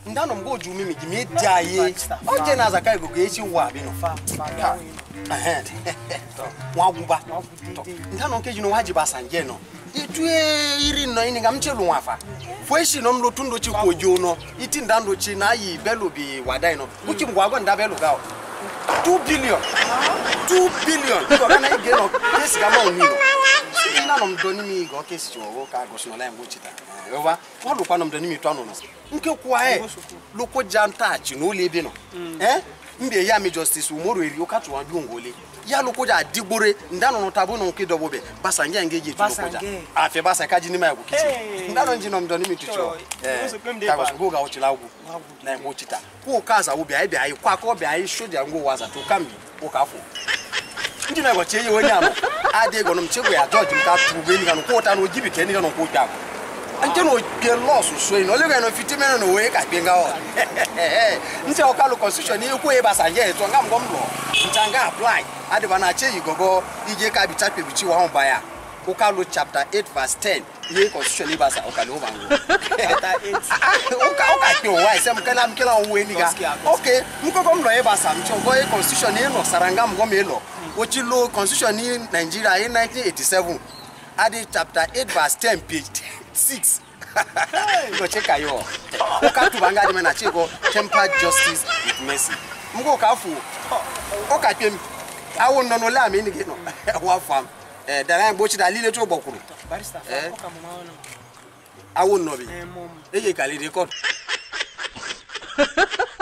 ndano mgo ju mimi gimi jaye oje na zaka go ge chi wa bi no fa fa ya we ehe wa guba to ndano nke jino waji basanje no itue iri no ini ngam chelu wafa fweshi no mlo tundo chi kojo no iti ndando chi na yi belo bi wadai no uchi mgwago nda belo gao 2 billion 2 billion ko kana ige no kesi kama onino ndano mdoni mi go kesi chiwo ka go sino la mbo chita ova olu kwa no mdoni mi to no no nke kwa e loko janta chi no le bi no eh mbe ya mi justice umoro eri o ka tuwa bi ngole ya loko ja digbore ndano no tabu no ke dobo be basa nge nge je tu loko ja Basange. afi basa ka jini ma ya kukichi Hey. ndano njino mdoni mi tucho Choro, eh uso kwem de ka go pa. go ga ochila ugwu na mbo chita ko kaza wo bi ai bi ai kwa ko bi ai shoja ngo waza to kambi o ka fo ndị na-egbochi ihe onye ahụ adịghị gọnọ m chegwe ya jọji m ka tụgbe enyi ga nkwụ ụta na ojibi ka enyi ga nkwụ ụta nke na oge lọsụ so ino olega na fiti mere na owe ka kpe nga ọ ntị ọkalụ constitution ihe kwe basa ya etu nga mgbe m lụọ ncha nga apply adịba na cheyi gogo ije ka bicha kpebichi wa mba ya ụkalụ chapter 8 verse 10 ihe constitution ibasa ọkalụ ụba ngụ ụka ụka kpe ụwa ise m kela m kela onwe enyi ga oke nkoko m lọ ịgbasa m chọ gọọ constitution ị nọsara nga mgbe m ịlọ ochi lo constitution ní nigeria in 1987 adi chapter 8 verse 10 page 6 ngoche kayo ụka tụba nga dị na chiko tempered justice with mercy mgbe ụka afọ ụka kpe m awụ nọ n'ole ama enyi gị nọ wa fam eh dara ya gbochi da lile tó gbọkwuru barista Eh? fa ko ka mo ma wono awụ nnọbi eh mom eye kalide kọt